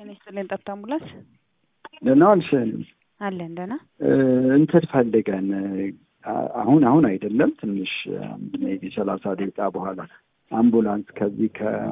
ጤና ይስጥልኝ። ጠብታ አምቡላንስ ደህና ዋልሽ? አለን ደህና። እንትን ፈልገን አሁን አሁን አይደለም ትንሽ ሜቢ ሰላሳ ደቂቃ በኋላ አምቡላንስ ከዚህ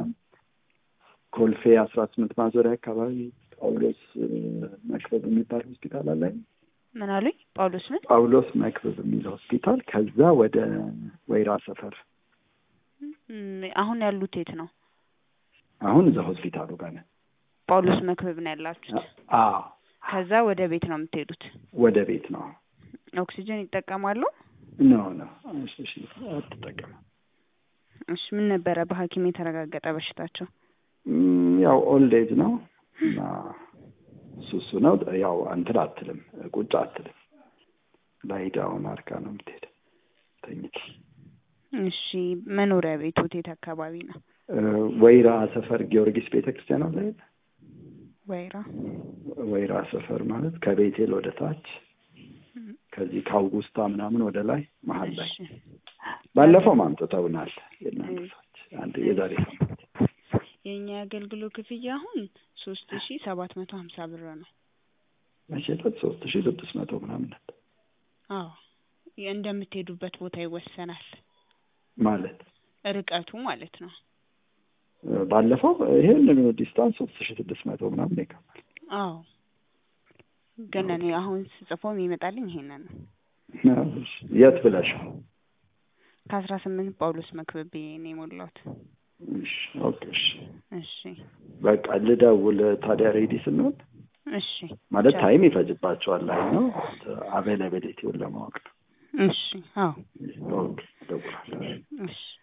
ከኮልፌ አስራ ስምንት ማዞሪያ አካባቢ ጳውሎስ መክበብ የሚባል ሆስፒታል አለ። ምን አሉኝ? ጳውሎስ ምን? ጳውሎስ መክበብ የሚል ሆስፒታል ከዛ ወደ ወይራ ሰፈር። አሁን ያሉት የት ነው? አሁን እዛ ሆስፒታሉ ጋር ነን። ጳውሎስ መክበብ ነው ያላችሁት? አዎ። ከዛ ወደ ቤት ነው የምትሄዱት? ወደ ቤት ነው። ኦክሲጅን ይጠቀማሉ? ኖ ኖ፣ እሺ፣ አትጠቀምም። እሺ፣ ምን ነበረ በሐኪም የተረጋገጠ በሽታቸው? ያው ኦልድ ኤጅ ነው እና እሱ እሱ ነው። ያው እንትን አትልም፣ ቁጭ አትልም። ላይ ዳውን አድርጋ ነው የምትሄድ ተኝታ። እሺ፣ መኖሪያ ቤቶት የት አካባቢ ነው? ወይራ ሰፈር ጊዮርጊስ ቤተ ክርስቲያን አለ። ወይራ ወይራ ሰፈር ማለት ከቤቴል ወደ ታች ከዚህ ከአውጉስታ ምናምን ወደ ላይ መሀል ላይ ባለፈው ማምጥተውናል። የእናንተ ሰዎች አንድ የዛሬ ሳምንት የእኛ የአገልግሎት ክፍያ አሁን ሶስት ሺ ሰባት መቶ ሀምሳ ብር ነው። መቼለት ሶስት ሺ ስድስት መቶ ምናምን ነበር። አዎ እንደምትሄዱበት ቦታ ይወሰናል። ማለት ርቀቱ ማለት ነው። ባለፈው ይሄን ዲስታንስ ሶስት ሺ ስድስት መቶ ምናምን ይከፋል። አዎ ግን እኔ አሁን ስጽፎ የሚመጣልኝ ይሄንን ነው። የት ብለሽ? ከአስራ ስምንት ጳውሎስ መክበብ ነው የሞላሁት። እሺ ኦኬ እሺ እሺ በቃ ልደውል ታዲያ ሬዲ ስንሆን እሺ ማለት ታይም ይፈጅባቸዋል ላይ ነው አቬላቢሊቲውን ለማወቅ ነው። እሺ አዎ ኦኬ እደውላለሁ። እሺ